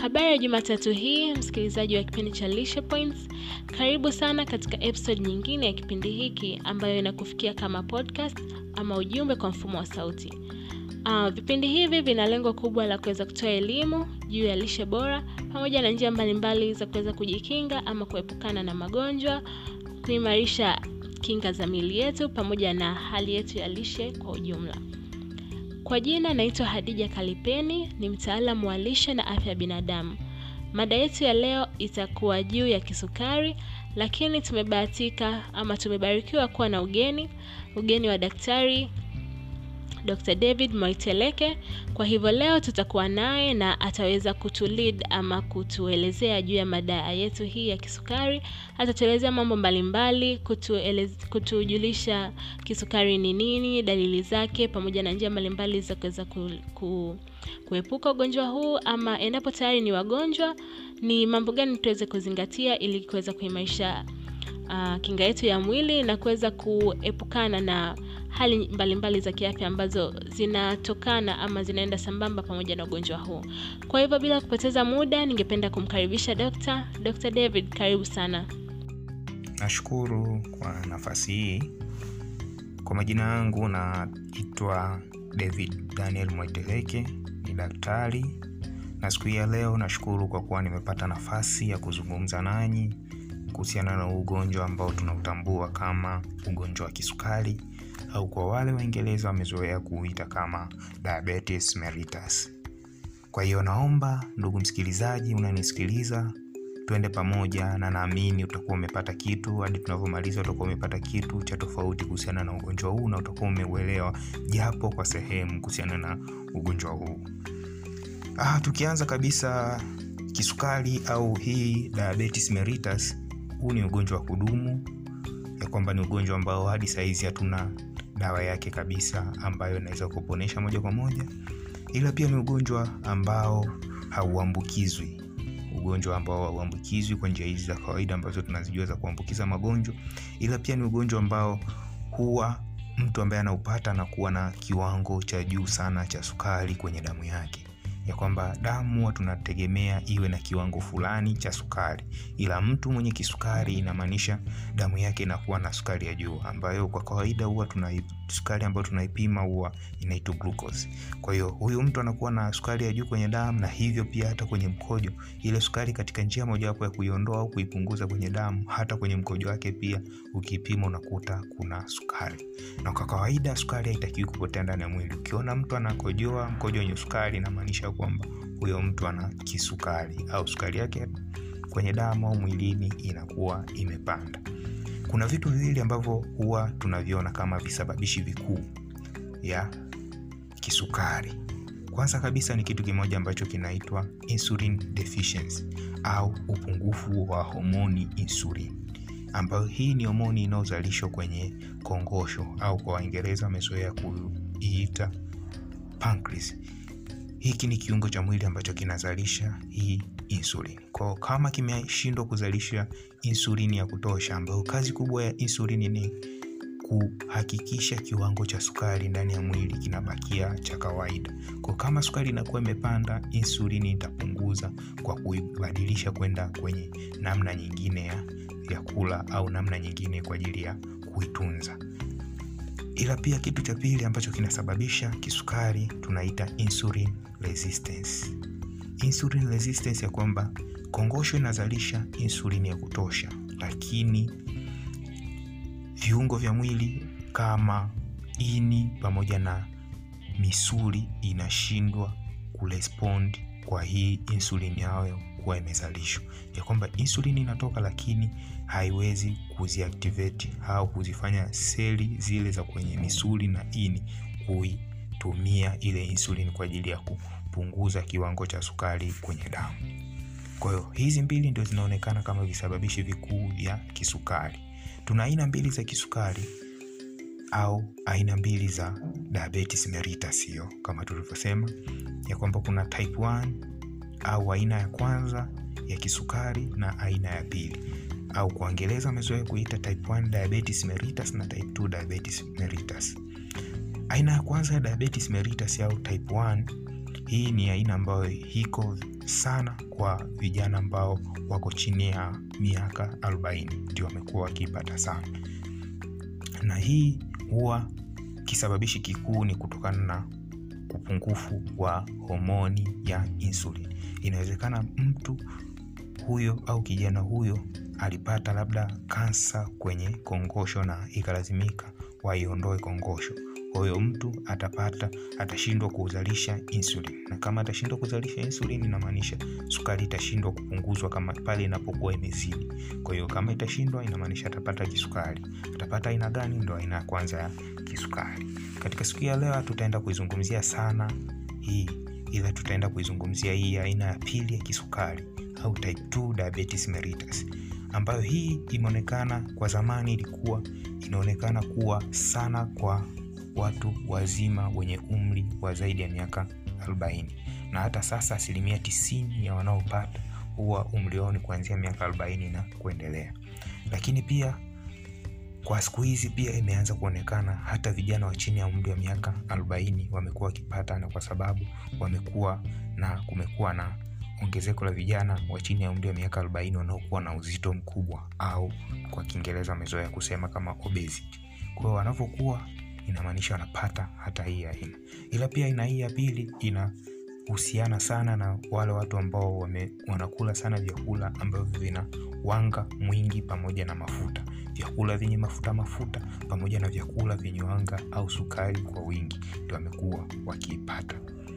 Habari ya Jumatatu hii, msikilizaji wa kipindi cha Lishe Points, karibu sana katika episode nyingine ya kipindi hiki ambayo inakufikia kama podcast ama ujumbe kwa mfumo wa sauti. Uh, vipindi hivi vina lengo kubwa la kuweza kutoa elimu juu ya lishe bora pamoja na njia mbalimbali za kuweza kujikinga ama kuepukana na magonjwa, kuimarisha kinga za miili yetu pamoja na hali yetu ya lishe kwa ujumla. Kwa jina naitwa Hadija Kalipeni, ni mtaalamu wa lishe na afya ya binadamu. Mada yetu ya leo itakuwa juu ya kisukari, lakini tumebahatika ama tumebarikiwa kuwa na ugeni, ugeni wa daktari Dr. David Moiteleke. Kwa hivyo leo tutakuwa naye na ataweza kutulead ama kutuelezea juu ya mada yetu hii ya kisukari. Atatuelezea mambo mbalimbali, kutuelez, kutujulisha kisukari ni nini, dalili zake, pamoja na njia mbalimbali za kuweza ku, ku, kuepuka ugonjwa huu, ama endapo tayari ni wagonjwa, ni mambo gani tuweze kuzingatia ili kuweza kuimarisha uh, kinga yetu ya mwili na kuweza kuepukana na hali mbalimbali mbali za kiafya ambazo zinatokana ama zinaenda sambamba pamoja na ugonjwa huu. Kwa hivyo bila kupoteza muda, ningependa kumkaribisha Dr. Dr. David, karibu sana. Nashukuru kwa nafasi hii. Kwa majina yangu naitwa David Daniel Moiteleke, ni daktari, na siku hii ya leo nashukuru kwa kuwa nimepata nafasi ya kuzungumza nanyi kuhusiana na ugonjwa ambao tunautambua kama ugonjwa wa kisukari au kwa wale Waingereza wamezoea kuuita kama diabetes mellitus. Kwa hiyo naomba ndugu msikilizaji, unanisikiliza, twende pamoja, na naamini utakuwa umepata kitu hadi tunavyomaliza, utakuwa umepata kitu cha tofauti kuhusiana na ugonjwa huu na utakuwa umeuelewa japo kwa sehemu kuhusiana na ugonjwa huu. Ah, tukianza kabisa, kisukari au hii diabetes mellitus, huu ni ugonjwa wa kudumu, ya kwamba ni ugonjwa ambao hadi saizi hatuna dawa yake kabisa ambayo inaweza kuponesha moja kwa moja, ila pia ni ugonjwa ambao hauambukizwi, ugonjwa ambao hauambukizwi kwa njia hizi za kawaida ambazo tunazijua za kuambukiza magonjwa, ila pia ni ugonjwa ambao huwa mtu ambaye anaupata anakuwa na kiwango cha juu sana cha sukari kwenye damu yake ya kwamba damu huwa tunategemea iwe na kiwango fulani cha sukari, ila mtu mwenye kisukari inamaanisha damu yake inakuwa na sukari ya juu, ambayo kwa kawaida huwa tuna sukari ambayo tunaipima huwa inaitwa glucose. Kwa hiyo huyu mtu anakuwa na sukari ya juu kwenye damu, na hivyo pia hata kwenye mkojo, ile sukari katika njia mojawapo ya kuiondoa au kuipunguza kwenye damu, hata kwenye mkojo wake pia ukipima unakuta kuna sukari, na kwa kawaida sukari haitakiwi kupotea ndani ya mwili. Ukiona mtu anakojoa mkojo wenye sukari, inamaanisha kwamba huyo mtu ana kisukari au sukari yake kwenye damu au mwilini inakuwa imepanda. Kuna vitu viwili ambavyo huwa tunaviona kama visababishi vikuu ya kisukari. Kwanza kabisa ni kitu kimoja ambacho kinaitwa insulin deficiency au upungufu wa homoni insulin, ambayo hii ni homoni inayozalishwa kwenye kongosho au kwa Waingereza wamezoea kuiita pancreas. Hiki ni kiungo cha mwili ambacho kinazalisha hii insulin. Kwa kama kimeshindwa kuzalisha insulini ya kutosha, ambayo kazi kubwa ya insulini ni kuhakikisha kiwango cha sukari ndani ya mwili kinabakia cha kawaida. Kwa kama sukari inakuwa imepanda, insulini itapunguza kwa kuibadilisha kwenda kwenye namna nyingine ya, ya kula au namna nyingine kwa ajili ya kuitunza ila pia kitu cha pili ambacho kinasababisha kisukari tunaita insulin resistance. Insulin resistance ya kwamba kongosho inazalisha insulini ya kutosha, lakini viungo vya mwili kama ini pamoja na misuli inashindwa kurespond kwa hii insulini yayo kuwa imezalishwa, ya kwamba insulini inatoka lakini haiwezi kuziactivate au kuzifanya seli zile za kwenye misuli na ini kuitumia ile insulini kwa ajili ya kupunguza kiwango cha sukari kwenye damu. Kwa hiyo hizi mbili ndio zinaonekana kama visababishi vikuu vya kisukari. Tuna aina mbili za kisukari au aina mbili za diabetes mellitus, hiyo kama tulivyosema ya kwamba kuna type 1 au aina ya kwanza ya kisukari na aina ya pili au kwa Kiingereza wamezoea kuita type 1 diabetes mellitus na type 2 diabetes mellitus. Aina ya kwanza ya diabetes mellitus au type 1, hii ni aina ambayo iko sana kwa vijana ambao wako chini ya miaka 40 ndio wamekuwa wakiipata sana na hii huwa kisababishi kikuu ni kutokana na upungufu wa homoni ya insulin inawezekana mtu huyo au kijana huyo alipata labda kansa kwenye kongosho na ikalazimika waiondoe kongosho kwa hiyo mtu atapata atashindwa kuzalisha insulin na kama atashindwa kuzalisha insulin inamaanisha sukari itashindwa kupunguzwa kama pale inapokuwa imezidi kwa hiyo kama itashindwa inamaanisha atapata kisukari atapata aina gani ndo aina ya kwanza ya kisukari katika siku ya leo tutaenda kuizungumzia sana hii ila tutaenda kuizungumzia hii aina ya pili ya kisukari au type 2 diabetes mellitus ambayo hii imeonekana kwa zamani ilikuwa inaonekana kuwa sana kwa watu wazima wenye umri wa zaidi ya miaka 40 na hata sasa asilimia 90 ya wanaopata huwa umri wao ni kuanzia miaka 40 na kuendelea lakini pia kwa siku hizi pia imeanza kuonekana hata vijana wa chini ya umri wa miaka 40 wamekuwa wakipata na kwa sababu wamekuwa na kumekuwa na ongezeko la vijana wa chini ya umri wa miaka 40 wanaokuwa na uzito mkubwa au kwa kiingereza wamezoea kusema kama obesity kwa hiyo wanavyokuwa inamaanisha wanapata hata hii aina ila pia aina hii ya pili inahusiana sana na wale watu ambao wame, wanakula sana vyakula ambavyo vina wanga mwingi pamoja na mafuta vyakula vyenye mafuta mafuta pamoja na vyakula vyenye wanga au sukari kwa wingi ndio wamekuwa wakiipata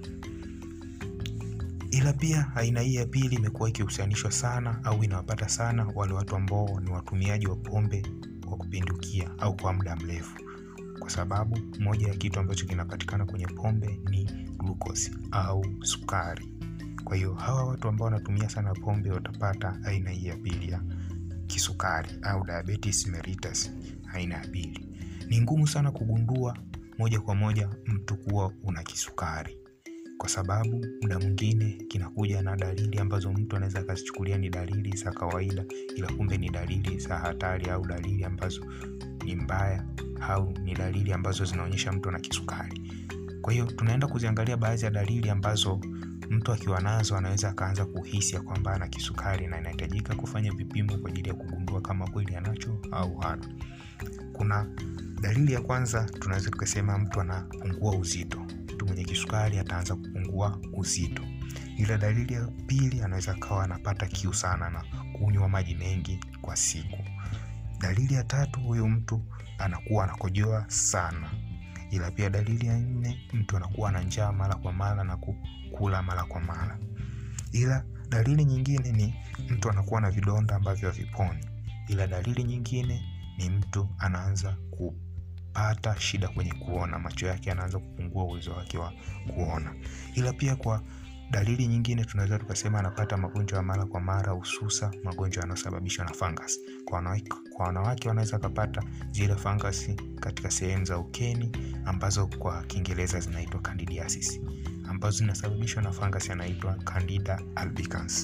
ila pia aina hii ya pili imekuwa ikihusianishwa sana au inawapata sana wale watu ambao ni watumiaji wa pombe kwa kupindukia au kwa muda mrefu kwa sababu moja ya kitu ambacho kinapatikana kwenye pombe ni glucose au sukari kwa hiyo hawa watu ambao wanatumia sana pombe watapata aina hii ya pili ya kisukari au diabetes mellitus aina ya pili ni ngumu sana kugundua moja kwa moja mtu kuwa una kisukari kwa sababu muda mwingine kinakuja na dalili ambazo mtu anaweza akazichukulia ni dalili za kawaida ila kumbe ni dalili za hatari au dalili ambazo ni mbaya au ni dalili ambazo zinaonyesha mtu ana kisukari kwa hiyo tunaenda kuziangalia baadhi ya dalili ambazo mtu akiwa nazo anaweza akaanza kuhisi ya kwamba ana kisukari na inahitajika kufanya vipimo kwa ajili ya kugundua kama kweli anacho au hana kuna dalili ya kwanza tunaweza tukasema mtu anapungua uzito mtu mwenye kisukari ataanza kupungua uzito ila dalili ya pili anaweza kawa anapata kiu sana na kunywa maji mengi kwa siku dalili ya tatu huyu mtu anakuwa anakojoa sana ila pia dalili ya nne mtu anakuwa na njaa mara kwa mara na kukula mara kwa mara ila dalili nyingine ni mtu anakuwa na vidonda ambavyo haviponi ila dalili nyingine ni mtu anaanza kupata shida kwenye kuona macho yake anaanza kupungua uwezo wake wa kuona ila pia kwa dalili nyingine tunaweza tukasema anapata magonjwa ya mara kwa mara hususa magonjwa yanayosababishwa na fungus kwa wanawake, kwa wanawake wanaweza wakapata zile fangasi katika sehemu za ukeni ambazo kwa kiingereza zinaitwa candidiasis ambazo zinasababishwa na fungus yanaitwa candida albicans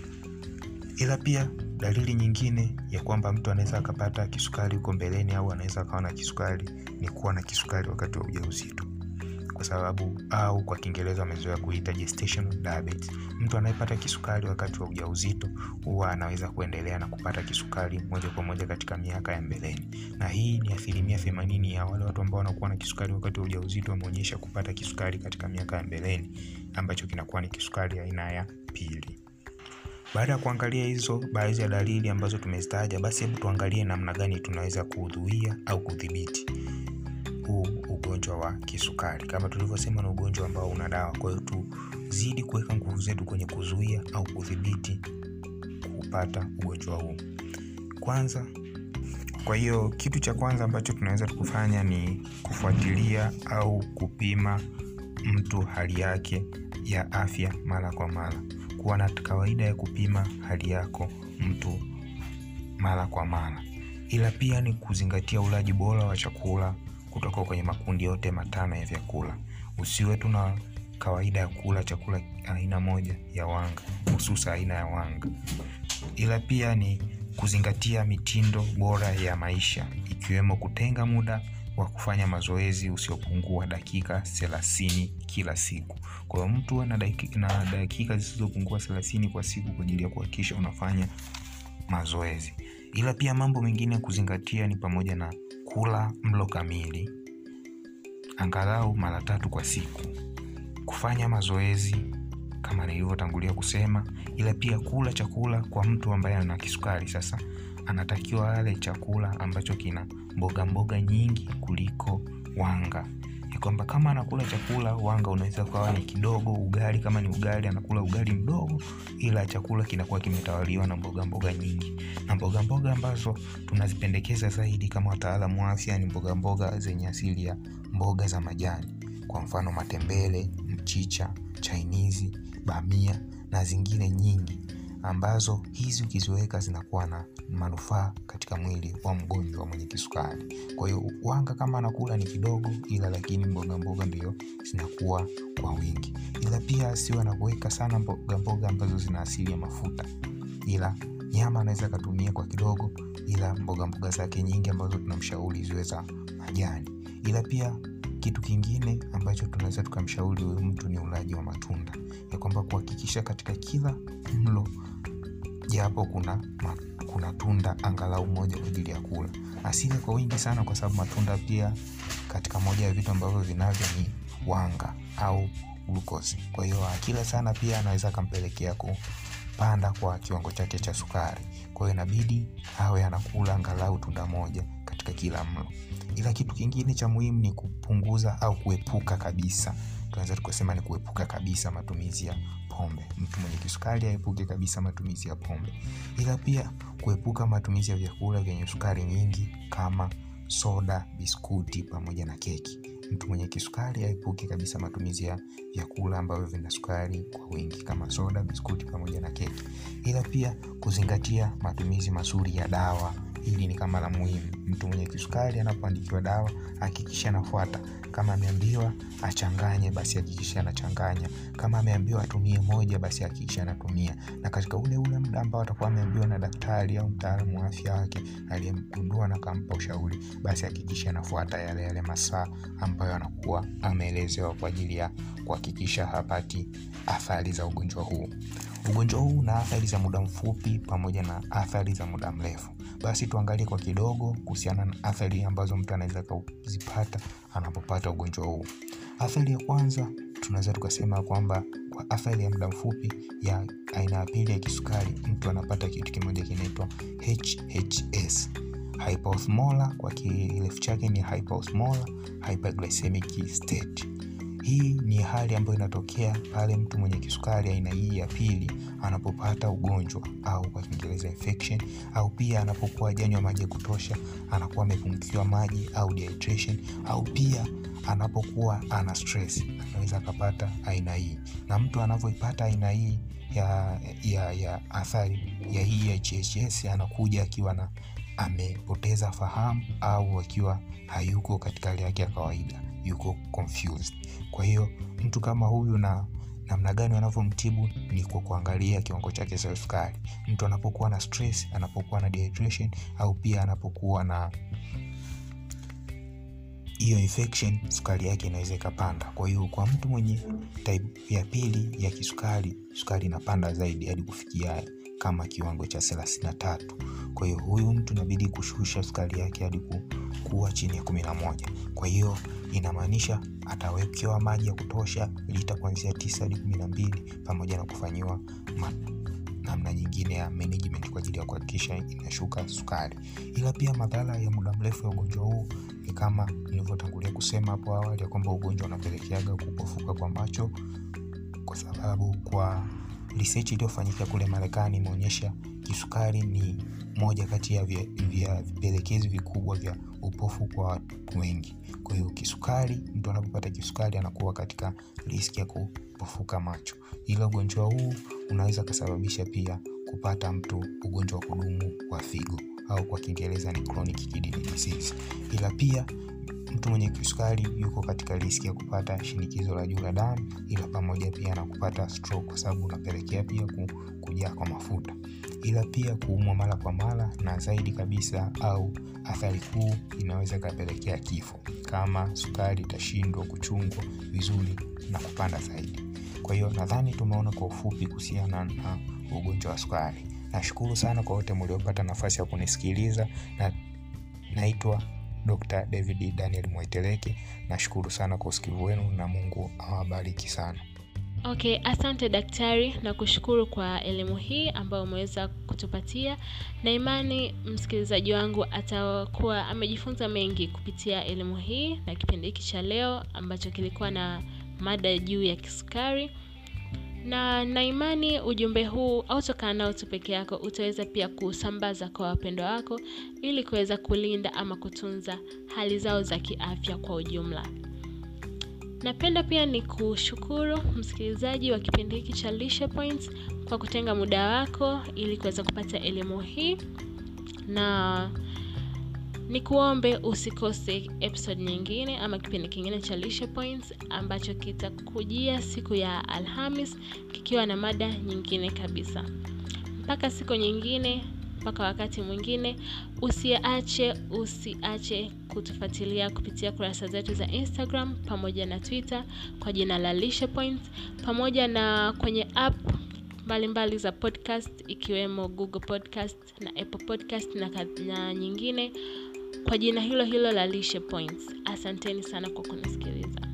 ila pia dalili nyingine ya kwamba mtu anaweza akapata kisukari huko mbeleni au anaweza akawa na kisukari ni kuwa na kisukari wakati wa ujauzito kwa sababu au kwa kiingereza wamezoea kuita gestational diabetes mtu anayepata kisukari wakati wa ujauzito huwa anaweza kuendelea na kupata kisukari moja kwa moja katika miaka ya mbeleni na hii ni asilimia themanini ya wale watu ambao wanakuwa na kisukari wakati wa ujauzito wameonyesha kupata kisukari katika miaka ya mbeleni ambacho kinakuwa ni kisukari aina ya pili baada ya kuangalia hizo baadhi ya dalili ambazo tumezitaja basi hebu tuangalie namna gani tunaweza kuudhuia au kudhibiti huu ugonjwa wa kisukari kama tulivyosema na ugonjwa ambao una dawa kwa hiyo tuzidi kuweka nguvu zetu kwenye kuzuia au kudhibiti kupata ugonjwa huu kwanza kwa hiyo kitu cha kwanza ambacho tunaweza kufanya ni kufuatilia au kupima mtu hali yake ya afya mara kwa mara kuwa na kawaida ya kupima hali yako mtu mara kwa mara ila pia ni kuzingatia ulaji bora wa chakula kutoka kwenye makundi yote matano ya vyakula usiwe tu na kawaida ya kula chakula aina moja ya wanga hususa aina ya wanga ila pia ni kuzingatia mitindo bora ya maisha ikiwemo kutenga muda wa kufanya mazoezi usiopungua dakika thelathini kila siku. Kwa hiyo mtu ana dakika, na dakika zisizopungua thelathini kwa siku kwa ajili ya kuhakikisha unafanya mazoezi. Ila pia mambo mengine ya kuzingatia ni pamoja na kula mlo kamili angalau mara tatu kwa siku, kufanya mazoezi kama nilivyotangulia kusema, ila pia kula chakula. Kwa mtu ambaye ana kisukari sasa, anatakiwa ale chakula ambacho kina mboga mboga nyingi kuliko wanga, ya kwamba kama anakula chakula wanga unaweza ukawa ni kidogo, ugali kama ni ugali anakula ugali mdogo, ila chakula kinakuwa kimetawaliwa na mboga mboga nyingi. Na mboga mboga ambazo tunazipendekeza zaidi kama wataalamu wa afya ni mboga mboga zenye asili ya mboga za majani, kwa mfano matembele, mchicha, chainizi, bamia na zingine nyingi ambazo hizi ukiziweka zinakuwa na manufaa katika mwili wa mgonjwa mwenye kisukari. Kwa hiyo wanga kama anakula ni kidogo, ila lakini mboga mboga ndio zinakuwa kwa wingi, ila pia sio anakuweka sana mboga mboga ambazo zina asili ya mafuta, ila nyama anaweza akatumia kwa kidogo, ila mboga mboga zake nyingi ambazo tunamshauri ziwe za majani. Ila pia kitu kingine ambacho tunaweza tukamshauri huyu mtu ni ulaji wa matunda, ya kwamba kuhakikisha katika kila mlo japo kuna ma, kuna tunda angalau moja kwa ajili ya kula, asile kwa wingi sana, kwa sababu matunda pia katika moja ya vitu ambavyo vinavyo ni wanga au glukosi. Kwa hiyo akila sana pia anaweza akampelekea kupanda kwa kiwango chake cha sukari. Kwa hiyo inabidi awe anakula angalau tunda moja katika kila mlo. Ila kitu kingine cha muhimu ni kupunguza au kuepuka kabisa, tunaweza tukasema ni kuepuka kabisa matumizi ya pombe. Mtu mwenye kisukari aepuke kabisa matumizi ya pombe, ila pia kuepuka matumizi ya vyakula vyenye sukari nyingi kama soda, biskuti pamoja na keki. Mtu mwenye kisukari aepuke kabisa matumizi ya vyakula ambavyo vina sukari kwa wingi kama soda, biskuti pamoja na keki. Ila pia kuzingatia matumizi mazuri ya dawa. Hili ni kama la muhimu. Mtu mwenye kisukari anapoandikiwa dawa hakikisha anafuata. Kama ameambiwa achanganye, basi hakikisha anachanganya. Kama ameambiwa atumie moja, basi hakikisha anatumia, na katika ule ule muda ambao atakuwa ameambiwa na daktari au mtaalamu wa afya wake aliyemgundua na kampa ushauri, basi hakikisha anafuata yale yale masaa ambayo anakuwa ameelezewa kwa ajili ya kuhakikisha hapati athari za ugonjwa huu. Ugonjwa huu una athari za muda mfupi pamoja na athari za muda mrefu. Basi tuangalie kwa kidogo kuhusiana na athari ambazo mtu anaweza kuzipata anapopata ugonjwa huu. Athari ya kwanza tunaweza tukasema kwamba kwa athari ya muda mfupi ya aina ya pili ya kisukari, mtu anapata kitu kimoja kinaitwa HHS, hypoosmolar, kwa kirefu chake ni hypoosmolar hyperglycemic state. Hii ni hali ambayo inatokea pale mtu mwenye kisukari aina hii ya pili anapopata ugonjwa au kwa Kiingereza infection, au pia anapokuwa hajanywa maji ya kutosha, anakuwa amepungukiwa maji au dehydration, au pia anapokuwa ana stress anaweza akapata aina hii. Na mtu anavyoipata aina hii ya, ya, ya athari ya hii ya HHS anakuja akiwa na amepoteza fahamu au akiwa hayuko katika hali yake ya kawaida, yuko confused. Kwa hiyo mtu kama huyu na namna gani wanavyomtibu ni kwa kuangalia kiwango chake cha sukari. Mtu anapokuwa na stress, anapokuwa na dehydration au pia anapokuwa na hiyo infection, sukari yake inaweza ikapanda. Kwa hiyo kwa mtu mwenye type ya pili ya kisukari, sukari inapanda zaidi hadi kufikia kama kiwango cha thelathini na tatu. Kwa hiyo huyu mtu inabidi kushusha sukari yake hadi kuwa chini ya kumi na moja. Kwa hiyo inamaanisha atawekewa maji ya kutosha lita kuanzia tisa hadi kumi na mbili pamoja na kufanyiwa namna nyingine ya management kwa ajili ya kuhakikisha inashuka sukari. Ila pia madhara ya muda mrefu ya ugonjwa huu ni kama nilivyotangulia kusema hapo awali ya kwamba ugonjwa unapelekeaga kupofuka kwa macho, kwa sababu kwa research iliyofanyika kule Marekani imeonyesha kisukari ni moja kati ya vipelekezi vikubwa vya upofu kwa watu wengi. Kwa hiyo kisukari, mtu anapopata kisukari anakuwa katika riski ya kupofuka macho. Ila ugonjwa huu unaweza kusababisha pia kupata mtu ugonjwa wa kudumu wa figo au kwa Kiingereza ni chronic kidney disease. Ila pia mtu mwenye kisukari yuko katika riski ya kupata shinikizo la juu la damu, ila pamoja pia na kupata stroke, kwa sababu unapelekea pia kujaa kwa mafuta. ila pia kuumwa mara kwa mara, na zaidi kabisa au athari kuu inaweza ikapelekea kifo kama sukari itashindwa kuchungwa vizuri na kupanda zaidi. Kwa hiyo nadhani tumeona kwa ufupi kuhusiana na ugonjwa wa sukari. Nashukuru sana kwa wote mliopata nafasi ya kunisikiliza na naitwa Dr. David Daniel Mwaiteleke. Nashukuru sana kwa usikivu wenu na Mungu awabariki sana. Okay, asante daktari na kushukuru kwa elimu hii ambayo umeweza kutupatia, na imani msikilizaji wangu atakuwa amejifunza mengi kupitia elimu hii na kipindi hiki cha leo ambacho kilikuwa na mada juu ya kisukari na na imani ujumbe huu autokaa nao tu peke yako, utaweza pia kusambaza kwa wapendwa wako ili kuweza kulinda ama kutunza hali zao za kiafya kwa ujumla. Napenda pia ni kushukuru msikilizaji wa kipindi hiki cha Lishe Points kwa kutenga muda wako ili kuweza kupata elimu hii, na ni kuombe usikose episode nyingine ama kipindi kingine cha Lishe Points ambacho kitakujia siku ya Alhamis kikiwa na mada nyingine kabisa. Mpaka siku nyingine, mpaka wakati mwingine, usiache usiache kutufuatilia kupitia kurasa zetu za Instagram pamoja na Twitter kwa jina la Lishe Points, pamoja na kwenye app mbalimbali mbali za podcast ikiwemo Google Podcast na Apple Podcast na, na nyingine kwa jina hilo hilo la Lishe Points. Asanteni sana kwa kunisikiliza.